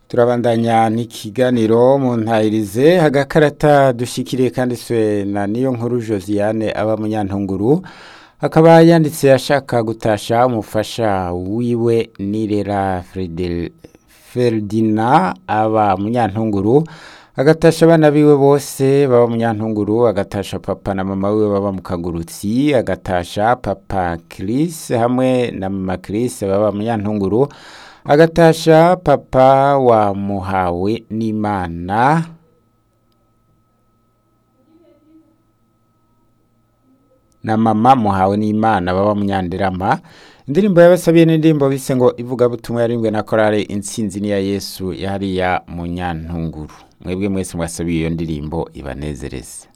turabandanya n'ikiganiro mu ntayirize agakarata dushikiriye kanditswe na niyo nkuru josiane aba munyantunguru akaba yanditse ashaka gutasha umufasha wiwe nirera feridina aba munyantunguru agatasha abana biwe bose baba munyantunguru agatasha papa na mama wiwe baba mu kagurutsi agatasha papa Chris hamwe na mama Chris baba munyantunguru agatasha papa wa muhawe n'imana na mama muhawe n'imana baba munyandirama indirimbo yabasabiye n'indirimbo bise ngo ivugabutumwa yarimbwe na korale intsinzi niya yesu yariya munyantunguru mwebwe mwese mwasabiye iyo ndirimbo ibanezereze